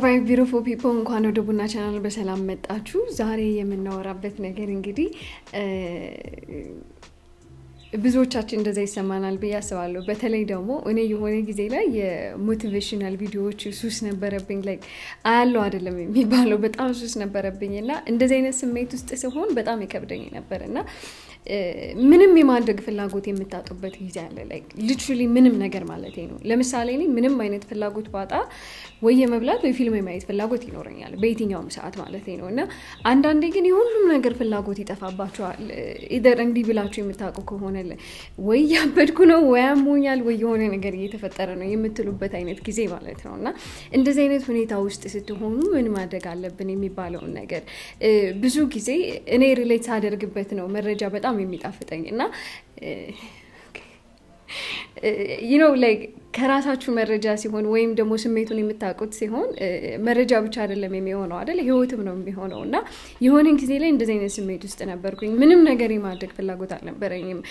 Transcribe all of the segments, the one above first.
ኦራይት ቢዩቲፉል ፒፕል እንኳን ወደ ቡና ቻናል በሰላም መጣችሁ። ዛሬ የምናወራበት ነገር እንግዲህ ብዙዎቻችን እንደዛ ይሰማናል ብዬ አስባለሁ። በተለይ ደግሞ እኔ የሆነ ጊዜ ላይ የሞቲቬሽናል ቪዲዮዎች ሱስ ነበረብኝ። ላይ አያለው አይደለም የሚባለው በጣም ሱስ ነበረብኝ እና እንደዚህ አይነት ስሜት ውስጥ ሲሆን በጣም ይከብደኝ ነበር እና ምንም የማድረግ ፍላጎት የምታጡበት ጊዜ አለ። ላይ ሊትራሊ ምንም ነገር ማለት ነው። ለምሳሌ እኔ ምንም አይነት ፍላጎት ባጣ ወይ የመብላት ወይ ፊልም የማየት ፍላጎት ይኖረኛል በየትኛውም ሰዓት ማለት ነው እና አንዳንዴ ግን የሁሉም ነገር ፍላጎት ይጠፋባቸዋል። ኢደር እንዲህ ብላችሁ የምታውቁ ከሆነ ወይ ያበድኩ ነው ወይ አሞኛል ወይ የሆነ ነገር እየተፈጠረ ነው የምትሉበት አይነት ጊዜ ማለት ነው እና እንደዚህ አይነት ሁኔታ ውስጥ ስትሆኑ ምን ማድረግ አለብን የሚባለውን ነገር ብዙ ጊዜ እኔ ሪሌት ሳደርግበት ነው መረጃ በጣም የሚጣፍጠኝ እና ነው ላይ ከራሳችሁ መረጃ ሲሆን ወይም ደግሞ ስሜቱን የምታውቁት ሲሆን መረጃ ብቻ አይደለም የሚሆነው አይደል ህይወትም ነው የሚሆነው እና የሆነን ጊዜ ላይ እንደዚህ አይነት ስሜት ውስጥ ነበርኩኝ ምንም ነገር የማድረግ ፍላጎት አልነበረኝም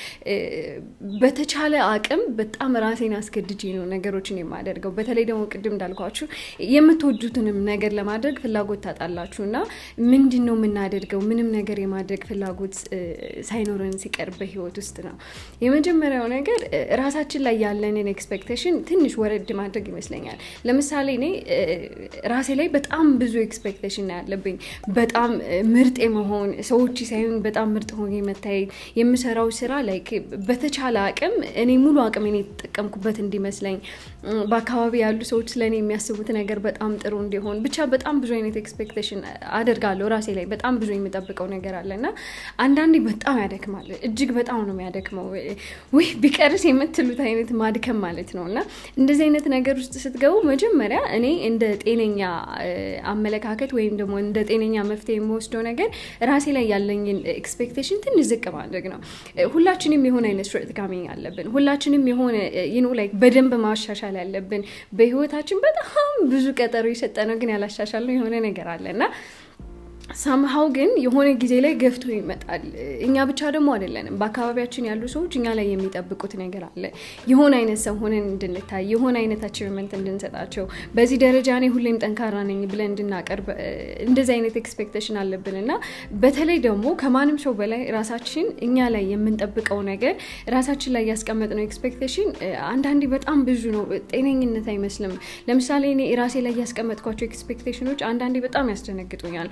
በተቻለ አቅም በጣም ራሴን አስገድጄ ነው ነገሮችን የማደርገው በተለይ ደግሞ ቅድም እንዳልኳችሁ የምትወዱትንም ነገር ለማድረግ ፍላጎት ታጣላችሁ እና ምንድን ነው የምናደርገው ምንም ነገር የማድረግ ፍላጎት ሳይኖረን ሲቀር በህይወት ውስጥ ነው የመጀመሪያው ነገር ራሳችን ላይ ያለንን ኤክስፔክቴሽን ትንሽ ወረድ ማድረግ ይመስለኛል። ለምሳሌ እኔ ራሴ ላይ በጣም ብዙ ኤክስፔክቴሽን ነው ያለብኝ። በጣም ምርጥ የመሆን ሰዎች ሳይሆን በጣም ምርጥ ሆኜ መታየት፣ የምሰራው ስራ ላይ በተቻለ አቅም እኔ ሙሉ አቅም እኔ የተጠቀምኩበት እንዲመስለኝ፣ በአካባቢ ያሉ ሰዎች ስለእኔ የሚያስቡት ነገር በጣም ጥሩ እንዲሆን፣ ብቻ በጣም ብዙ አይነት ኤክስፔክቴሽን አደርጋለሁ ራሴ ላይ በጣም ብዙ የምጠብቀው ነገር አለ እና አንዳንዴ በጣም ያደክማል። እጅግ በጣም ነው የሚያደክመው። ውይ ቢቀርስ የምትሉት አይነት ማድከም ማለት ነው እና እንደዚህ አይነት ነገር ውስጥ ስትገቡ መጀመሪያ እኔ እንደ ጤነኛ አመለካከት ወይም ደግሞ እንደ ጤነኛ መፍትሄ የምወስደው ነገር ራሴ ላይ ያለኝን ኤክስፔክቴሽን ትንሽ ዝቅ ማድረግ ነው። ሁላችንም የሆነ አይነት ሾርት ካሚንግ አለብን። ሁላችንም የሆነ ዩኖ ላይክ በደንብ ማሻሻል ያለብን በህይወታችን በጣም ብዙ ቀጠሮ የሰጠነው ግን ያላሻሻልነው የሆነ ነገር አለ እና ሳምሃው ግን የሆነ ጊዜ ላይ ገፍቶ ይመጣል። እኛ ብቻ ደግሞ አይደለንም። በአካባቢያችን ያሉ ሰዎች እኛ ላይ የሚጠብቁት ነገር አለ። የሆነ አይነት ሰው ሆነን እንድንታይ፣ የሆነ አይነት አቺቭመንት እንድንሰጣቸው፣ በዚህ ደረጃ እኔ ሁሌም ጠንካራ ነኝ ብለን እንድናቀርብ እንደዚህ አይነት ኤክስፔክቴሽን አለብን እና በተለይ ደግሞ ከማንም ሰው በላይ ራሳችን እኛ ላይ የምንጠብቀው ነገር ራሳችን ላይ ያስቀመጥነው ኤክስፔክቴሽን አንዳንዴ በጣም ብዙ ነው። ጤነኝነት አይመስልም። ለምሳሌ እኔ ራሴ ላይ ያስቀመጥኳቸው ኤክስፔክቴሽኖች አንዳንዴ በጣም ያስደነግጡኛል።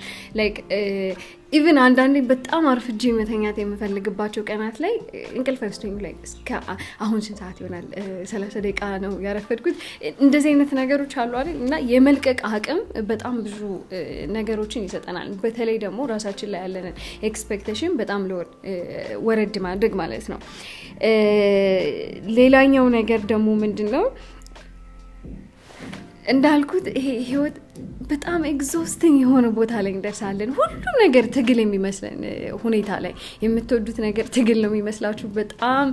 ኢቨን አንዳንዴ በጣም አርፍጄ መተኛት የምፈልግባቸው ቀናት ላይ እንቅልፍ አይወስደኝ ላይ እስከ አሁን ስንት ሰዓት ይሆናል? ሰላሳ ደቂቃ ነው ያረፈድኩት። እንደዚህ አይነት ነገሮች አሉ አይደል? እና የመልቀቅ አቅም በጣም ብዙ ነገሮችን ይሰጠናል። በተለይ ደግሞ ራሳችን ላይ ያለንን ኤክስፔክቴሽን በጣም ወረድ ማድረግ ማለት ነው። ሌላኛው ነገር ደግሞ ምንድን ነው እንዳልኩት ይሄ ህይወት በጣም ኤግዞስቲንግ የሆነ ቦታ ላይ እንደርሳለን። ሁሉም ነገር ትግል የሚመስለን ሁኔታ ላይ የምትወዱት ነገር ትግል ነው የሚመስላችሁ። በጣም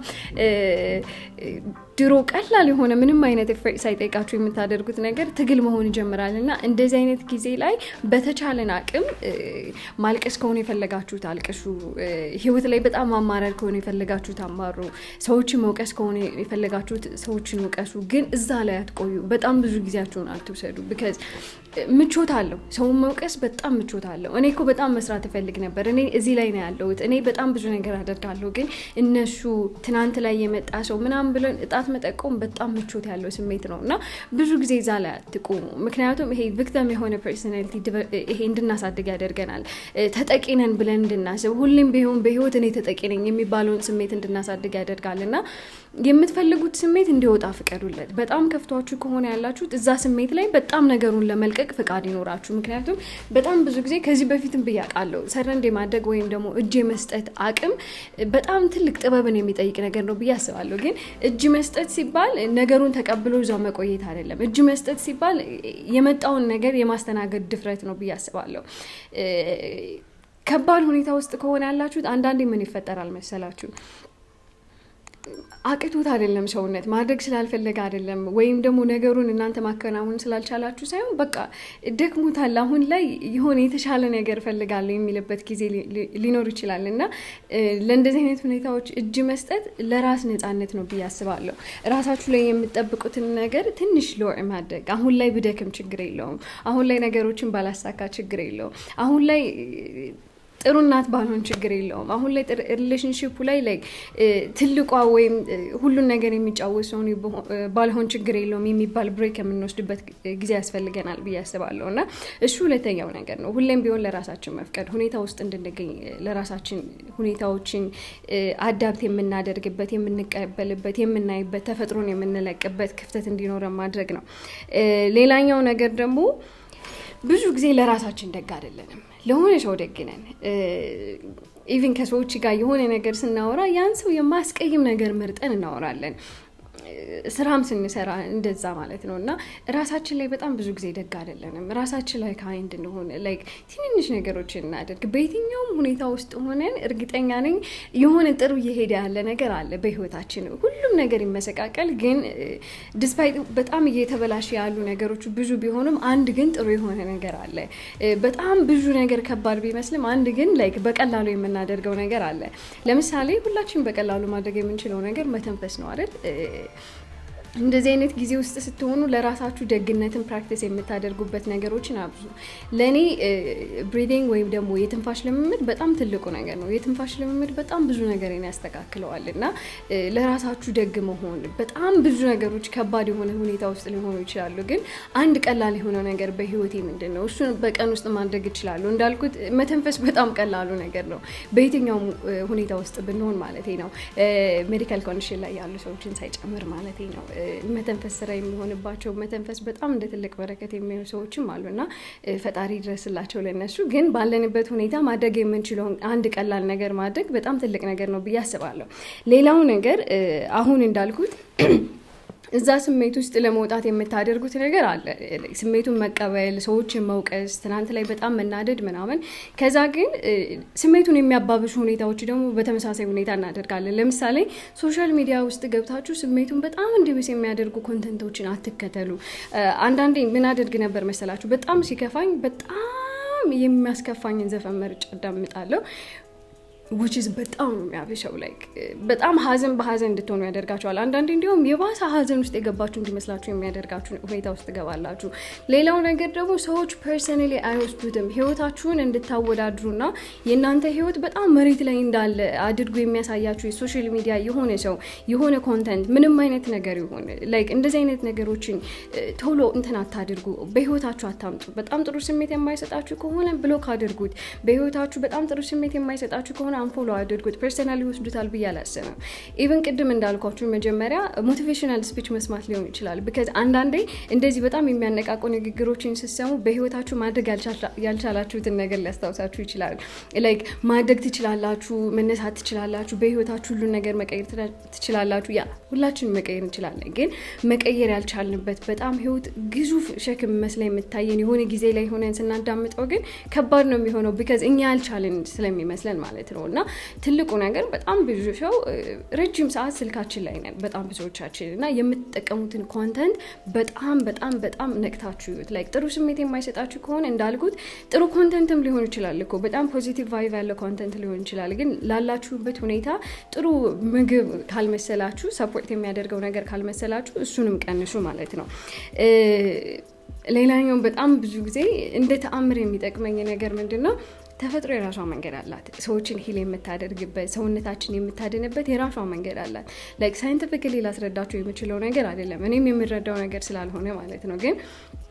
ድሮ ቀላል የሆነ ምንም አይነት ኤፈርት ሳይጠይቃችሁ የምታደርጉት ነገር ትግል መሆን ይጀምራል እና እንደዚህ አይነት ጊዜ ላይ በተቻለን አቅም ማልቀስ ከሆነ የፈለጋችሁት አልቅሱ። ህይወት ላይ በጣም ማማረር ከሆነ የፈለጋችሁት አማሩ። ሰዎችን መውቀስ ከሆነ የፈለጋችሁት ሰዎችን ውቀሱ። ግን እዛ ላይ አትቆዩ። በጣም ብዙ ጊዜያችሁን አትውሰዱ። ቢካዝ ምቾት አለው። ሰውን መውቀስ በጣም ምቾት አለው። እኔ እኮ በጣም መስራት እፈልግ ነበር፣ እኔ እዚህ ላይ ነው ያለሁት፣ እኔ በጣም ብዙ ነገር አደርጋለሁ፣ ግን እነሱ ትናንት ላይ የመጣ ሰው ምናምን ብለን እጣት መጠቆም በጣም ምቾት ያለው ስሜት ነው እና ብዙ ጊዜ እዛ ላይ አትቆሙ። ምክንያቱም ይሄ ቪክተም የሆነ ፐርሶናሊቲ ይሄ እንድናሳድግ ያደርገናል። ተጠቂ ነን ብለን እንድናስብ ሁሌም ቢሆን በህይወት እኔ ተጠቂ ነኝ የሚባለውን ስሜት እንድናሳድግ ያደርጋል እና የምትፈልጉት ስሜት እንዲወጣ ፍቀዱለት። በጣም ከፍቷችሁ ከሆነ ያላችሁት እዛ ስሜት ላይ በጣም ነገሩን ለመልቀቅ ፍቃድ ይኖራችሁ። ምክንያቱም በጣም ብዙ ጊዜ ከዚህ በፊትም ብያውቃለሁ፣ ሰረንድ የማድረግ ወይም ደግሞ እጅ የመስጠት አቅም በጣም ትልቅ ጥበብን የሚጠይቅ ነገር ነው ብዬ አስባለሁ። ግን እጅ መስጠት ሲባል ነገሩን ተቀብሎ እዛው መቆየት አይደለም። እጅ መስጠት ሲባል የመጣውን ነገር የማስተናገድ ድፍረት ነው ብዬ አስባለሁ። ከባድ ሁኔታ ውስጥ ከሆነ ያላችሁት አንዳንዴ ምን ይፈጠራል መሰላችሁ አቅቶት አይደለም ሰውነት ማድረግ ስላልፈለገ አይደለም፣ ወይም ደግሞ ነገሩን እናንተ ማከናወን ስላልቻላችሁ ሳይሆን በቃ ደክሞታል፣ አሁን ላይ የሆነ የተሻለ ነገር እፈልጋለሁ የሚልበት ጊዜ ሊኖር ይችላል እና ለእንደዚህ አይነት ሁኔታዎች እጅ መስጠት ለራስ ነፃነት ነው ብዬ አስባለሁ። ራሳችሁ ላይ የምጠብቁትን ነገር ትንሽ ሎር ማድረግ አሁን ላይ ብደክም ችግር የለውም። አሁን ላይ ነገሮችን ባላሳካ ችግር የለውም። አሁን ላይ ጥሩ እናት ባልሆን ችግር የለውም። አሁን ላይ ሪሌሽንሽፑ ላይ ላይ ትልቋ ወይም ሁሉን ነገር የሚጫወት ሰውን ባልሆን ችግር የለውም የሚባል ብሬክ የምንወስድበት ጊዜ ያስፈልገናል ብዬ አስባለሁ እና እሱ ሁለተኛው ነገር ነው። ሁሌም ቢሆን ለራሳችን መፍቀድ፣ ሁኔታ ውስጥ እንድንገኝ ለራሳችን ሁኔታዎችን አዳብት የምናደርግበት፣ የምንቀበልበት፣ የምናይበት፣ ተፈጥሮን የምንለቅበት ክፍተት እንዲኖረን ማድረግ ነው። ሌላኛው ነገር ደግሞ ብዙ ጊዜ ለራሳችን ደግ አይደለንም። ለሆነ ሰው ደግ ነን። ኢቭን ከሰዎች ጋር የሆነ ነገር ስናወራ ያን ሰው የማያስቀይም ነገር መርጠን እናወራለን። ስራም ስንሰራ እንደዛ ማለት ነው እና ራሳችን ላይ በጣም ብዙ ጊዜ ደግ አይደለንም። ራሳችን ላይ ካይንድ እንሆን ላይክ ትንንሽ ነገሮችን እናደርግ። በየትኛውም ሁኔታ ውስጥ ሆነን እርግጠኛ ነኝ የሆነ ጥሩ እየሄደ ያለ ነገር አለ በህይወታችን። ሁሉም ነገር ይመሰቃቀል፣ ግን ዲስፓይት በጣም እየተበላሸ ያሉ ነገሮች ብዙ ቢሆኑም አንድ ግን ጥሩ የሆነ ነገር አለ። በጣም ብዙ ነገር ከባድ ቢመስልም አንድ ግን ላይክ በቀላሉ የምናደርገው ነገር አለ። ለምሳሌ ሁላችን በቀላሉ ማድረግ የምንችለው ነገር መተንፈስ ነው አይደል? እንደዚህ አይነት ጊዜ ውስጥ ስትሆኑ ለራሳችሁ ደግነትን ፕራክቲስ የምታደርጉበት ነገሮችን አብዙ። ለእኔ ብሪዲንግ ወይም ደግሞ የትንፋሽ ልምምድ በጣም ትልቁ ነገር ነው። የትንፋሽ ልምምድ በጣም ብዙ ነገርን ያስተካክለዋል እና ለራሳችሁ ደግ መሆን በጣም ብዙ ነገሮች ከባድ የሆነ ሁኔታ ውስጥ ሊሆኑ ይችላሉ። ግን አንድ ቀላል የሆነ ነገር በህይወቴ ምንድን ነው እሱን በቀን ውስጥ ማድረግ እችላለሁ። እንዳልኩት መተንፈስ በጣም ቀላሉ ነገር ነው፣ በየትኛውም ሁኔታ ውስጥ ብንሆን ማለት ነው። ሜዲካል ኮንዲሽን ላይ ያሉ ሰዎችን ሳይጨምር ማለት ነው። መተንፈስ ስራ የሚሆንባቸው መተንፈስ በጣም እንደ ትልቅ በረከት የሚሆኑ ሰዎችም አሉ እና ፈጣሪ ድረስላቸው ለነሱ። ግን ባለንበት ሁኔታ ማድረግ የምንችለውን አንድ ቀላል ነገር ማድረግ በጣም ትልቅ ነገር ነው ብዬ አስባለሁ። ሌላው ነገር አሁን እንዳልኩት እዛ ስሜት ውስጥ ለመውጣት የምታደርጉት ነገር አለ። ስሜቱን መቀበል፣ ሰዎችን መውቀስ፣ ትናንት ላይ በጣም መናደድ ምናምን። ከዛ ግን ስሜቱን የሚያባብሱ ሁኔታዎች ደግሞ በተመሳሳይ ሁኔታ እናደርጋለን። ለምሳሌ ሶሻል ሚዲያ ውስጥ ገብታችሁ ስሜቱን በጣም እንዲብስ የሚያደርጉ ኮንተንቶችን አትከተሉ። አንዳንዴ ምን አደርግ ነበር መሰላችሁ? በጣም ሲከፋኝ በጣም የሚያስከፋኝን ዘፈን መርጬ አዳምጣለሁ። ውችዝ በጣም ነው የሚያብሸው። ላይክ በጣም ሀዘን በሀዘን እንድትሆኑ ያደርጋችኋል። አንዳንዴ እንዲሁም የባሰ ሀዘን ውስጥ የገባችሁ እንዲመስላችሁ የሚያደርጋችሁ ሁኔታ ውስጥ ትገባላችሁ። ሌላው ነገር ደግሞ ሰዎች ፐርሰናሊ አይወስዱትም። ህይወታችሁን እንድታወዳድሩና የእናንተ ህይወት በጣም መሬት ላይ እንዳለ አድርጎ የሚያሳያችሁ የሶሻል ሚዲያ የሆነ ሰው የሆነ ኮንተንት ምንም አይነት ነገር ይሆን ላይክ እንደዚህ አይነት ነገሮችን ቶሎ እንትን አታድርጉ። በህይወታችሁ አታምጡ። በጣም ጥሩ ስሜት የማይሰጣችሁ ከሆነ ብሎክ አድርጉት። በህይወታችሁ በጣም ጥሩ ስሜት የማይሰጣችሁ ከሆነ አንፎሎ አድርጉት። ፐርሰናል ይወስዱታል ብዬ አላስብም። ኢቨን ቅድም እንዳልኳችሁ መጀመሪያ ሞቲቬሽናል ስፒች መስማት ሊሆን ይችላል። ቢካዝ አንዳንዴ እንደዚህ በጣም የሚያነቃቁ ንግግሮችን ስትሰሙ በህይወታችሁ ማድረግ ያልቻላችሁትን ነገር ሊያስታውሳችሁ ይችላል። ላይክ ማድረግ ትችላላችሁ፣ መነሳት ትችላላችሁ፣ በህይወታችሁ ሁሉን ነገር መቀየር ትችላላችሁ። ያ ሁላችንም መቀየር እንችላለን። ግን መቀየር ያልቻልንበት በጣም ህይወት ግዙፍ ሸክም መስላ የምታየን የሆነ ጊዜ ላይ ሆነን ስናዳምጠው ግን ከባድ ነው የሚሆነው ቢካዝ እኛ ያልቻልን ስለሚመስለን ማለት ነው። እና ትልቁ ነገር በጣም ብዙ ሰው ረጅም ሰዓት ስልካችን ላይ ነን፣ በጣም ብዙዎቻችን እና የምትጠቀሙትን ኮንተንት በጣም በጣም በጣም ነቅታችሁ ይዩት። ላይክ ጥሩ ስሜት የማይሰጣችሁ ከሆነ እንዳልኩት ጥሩ ኮንተንትም ሊሆን ይችላል እኮ በጣም ፖዚቲቭ ቫይቭ ያለው ኮንተንት ሊሆን ይችላል። ግን ላላችሁበት ሁኔታ ጥሩ ምግብ ካልመሰላችሁ፣ ሰፖርት የሚያደርገው ነገር ካልመሰላችሁ እሱንም ቀንሱ ማለት ነው። ሌላኛው በጣም ብዙ ጊዜ እንደ ተአምር የሚጠቅመኝ ነገር ምንድን ነው? ተፈጥሮ የራሷ መንገድ አላት። ሰዎችን ሂል የምታደርግበት ሰውነታችን የምታድንበት የራሷ መንገድ አላት። ላይክ ሳይንቲፊክሊ ላስረዳቸው የምችለው ነገር አይደለም፣ እኔም የምረዳው ነገር ስላልሆነ ማለት ነው ግን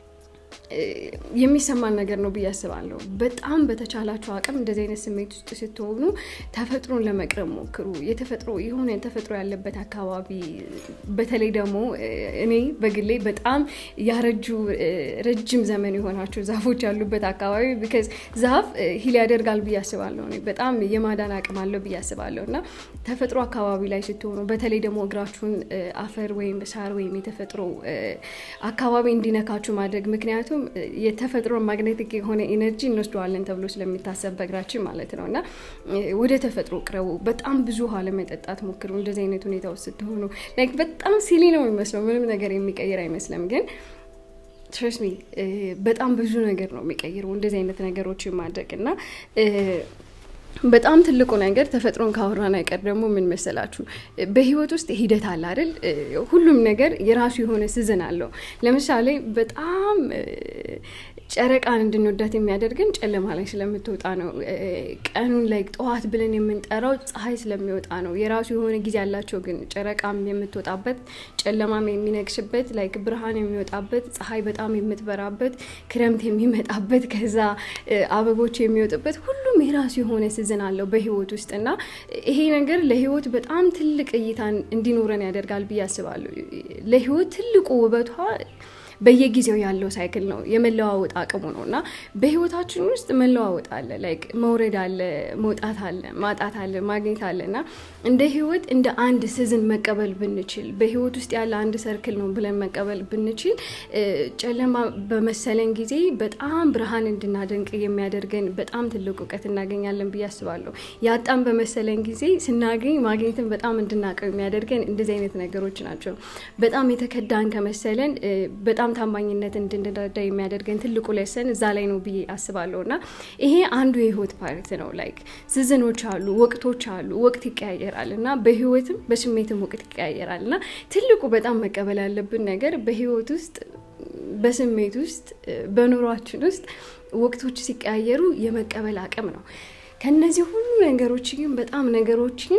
የሚሰማን ነገር ነው ብዬ አስባለሁ። በጣም በተቻላችሁ አቅም እንደዚህ አይነት ስሜት ውስጥ ስትሆኑ ተፈጥሮን ለመቅረብ ሞክሩ። የተፈጥሮ የሆነ ተፈጥሮ ያለበት አካባቢ፣ በተለይ ደግሞ እኔ በግሌ በጣም ያረጁ ረጅም ዘመን የሆናቸው ዛፎች ያሉበት አካባቢ ቢካዝ ዛፍ ሂል ያደርጋል ብዬ አስባለሁ። በጣም የማዳን አቅም አለው ብዬ አስባለሁ እና ተፈጥሮ አካባቢ ላይ ስትሆኑ በተለይ ደግሞ እግራችሁን አፈር ወይም ሳር ወይም የተፈጥሮ አካባቢ እንዲነካችሁ ማድረግ ምክንያቱም ምክንያቱም የተፈጥሮ ማግኔቲክ የሆነ ኢነርጂ እንወስደዋለን ተብሎ ስለሚታሰብ በእግራችን ማለት ነው እና ወደ ተፈጥሮ ቅረቡ። በጣም ብዙ ውሃ ለመጠጣት ሞክሩ። እንደዚህ አይነት ሁኔታ ውስጥ ስትሆኑ ላይክ በጣም ሲሊ ነው የሚመስለው፣ ምንም ነገር የሚቀይር አይመስልም ግን ትረስ ሚ በጣም ብዙ ነገር ነው የሚቀይረው እንደዚህ አይነት ነገሮችን ማድረግ እና በጣም ትልቁ ነገር ተፈጥሮን ካወራን አይቀር ደግሞ ምን መሰላችሁ፣ በህይወት ውስጥ ሂደት አለ አይደል? ሁሉም ነገር የራሱ የሆነ ስዝን አለው። ለምሳሌ በጣም ጨረቃን እንድንወዳት የሚያደርገን ጨለማ ላይ ስለምትወጣ ነው። ቀኑን ላይ ጠዋት ብለን የምንጠራው ፀሐይ ስለሚወጣ ነው። የራሱ የሆነ ጊዜ ያላቸው ግን ጨረቃም የምትወጣበት፣ ጨለማም የሚነግስበት፣ ላይክ ብርሃን የሚወጣበት፣ ፀሐይ በጣም የምትበራበት፣ ክረምት የሚመጣበት፣ ከዛ አበቦች የሚወጡበት ሁሉም የራሱ የሆነ ስዝን አለው በህይወት ውስጥ እና ይሄ ነገር ለህይወት በጣም ትልቅ እይታን እንዲኖረን ያደርጋል ብዬ አስባለሁ። ለህይወት ትልቁ ውበቷ በየጊዜው ያለው ሳይክል ነው፣ የመለዋወጥ አቅሙ ነው እና በህይወታችን ውስጥ መለዋወጥ አለ፣ ላይክ መውረድ አለ፣ መውጣት አለ፣ ማጣት አለ፣ ማግኘት አለ እና እንደ ህይወት እንደ አንድ ስዝን መቀበል ብንችል በህይወት ውስጥ ያለ አንድ ሰርክል ነው ብለን መቀበል ብንችል ጨለማ በመሰለን ጊዜ በጣም ብርሃን እንድናደንቅ የሚያደርገን በጣም ትልቅ እውቀት እናገኛለን ብዬ አስባለሁ። ያጣን በመሰለን ጊዜ ስናገኝ ማግኘትን በጣም እንድናቀው የሚያደርገን እንደዚህ አይነት ነገሮች ናቸው። በጣም የተከዳን ከመሰለን በጣም ታማኝነት እንድንረዳ የሚያደርገን ትልቁ ሌሰን እዛ ላይ ነው ብዬ አስባለሁ እና ይሄ አንዱ የህይወት ፓርት ነው። ላይክ ስዝኖች አሉ፣ ወቅቶች አሉ፣ ወቅት ይቀያየራል እና በህይወትም በስሜትም ወቅት ይቀያየራል እና ትልቁ በጣም መቀበል ያለብን ነገር በህይወት ውስጥ በስሜት ውስጥ በኑሯችን ውስጥ ወቅቶች ሲቀያየሩ የመቀበል አቅም ነው። ከነዚህ ሁሉ ነገሮች ግን በጣም ነገሮችን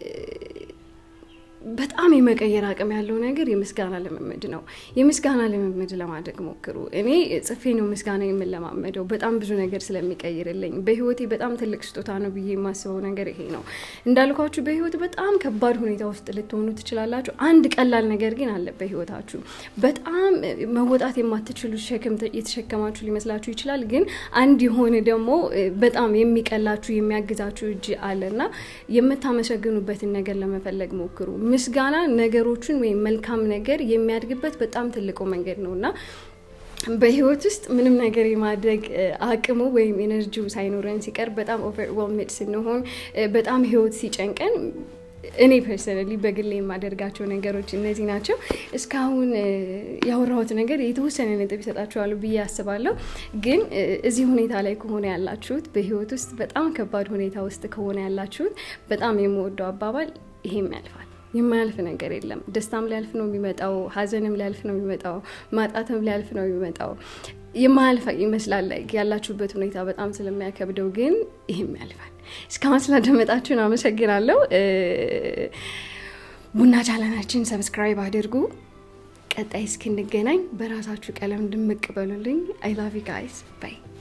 በጣም የመቀየር አቅም ያለው ነገር የምስጋና ልምምድ ነው። የምስጋና ልምምድ ለማድረግ ሞክሩ። እኔ ጽፌ ነው ምስጋና የምለማመደው በጣም ብዙ ነገር ስለሚቀይርልኝ በህይወቴ በጣም ትልቅ ስጦታ ነው ብዬ የማስበው ነገር ይሄ ነው። እንዳልኳችሁ በህይወት በጣም ከባድ ሁኔታ ውስጥ ልትሆኑ ትችላላችሁ። አንድ ቀላል ነገር ግን አለ በህይወታችሁ። በጣም መወጣት የማትችሉ ሸክም የተሸከማችሁ ሊመስላችሁ ይችላል። ግን አንድ የሆነ ደግሞ በጣም የሚቀላችሁ የሚያግዛችሁ እጅ አለና የምታመሰግኑበትን ነገር ለመፈለግ ሞክሩ። ምስጋና ነገሮችን ወይም መልካም ነገር የሚያድግበት በጣም ትልቁ መንገድ ነው እና በህይወት ውስጥ ምንም ነገር የማድረግ አቅሙ ወይም ኤነርጂው ሳይኖረን ሲቀር በጣም ኦቨርዌልምድ ስንሆን በጣም ህይወት ሲጨንቀን እኔ ፐርሰናሊ በግሌ የማደርጋቸው ነገሮች እነዚህ ናቸው። እስካሁን ያወራሁት ነገር የተወሰነ ነጥብ ይሰጣችኋሉ ብዬ አስባለሁ። ግን እዚህ ሁኔታ ላይ ከሆነ ያላችሁት፣ በህይወት ውስጥ በጣም ከባድ ሁኔታ ውስጥ ከሆነ ያላችሁት፣ በጣም የምወደው አባባል ይሄም ያልፋል። የማያልፍ ነገር የለም። ደስታም ሊያልፍ ነው የሚመጣው፣ ሀዘንም ሊያልፍ ነው የሚመጣው፣ ማጣትም ሊያልፍ ነው የሚመጣው። የማያልፍ ይመስላል ያላችሁበት ሁኔታ በጣም ስለሚያከብደው፣ ግን ይህም ያልፋል። እስካሁን ስላደመጣችሁን አመሰግናለሁ። ቡና ቻናላችን ሰብስክራይብ አድርጉ። ቀጣይ እስክንገናኝ በራሳችሁ ቀለም ድምቅ በሉልኝ። አይ ላቭ ዩ ጋይስ ባይ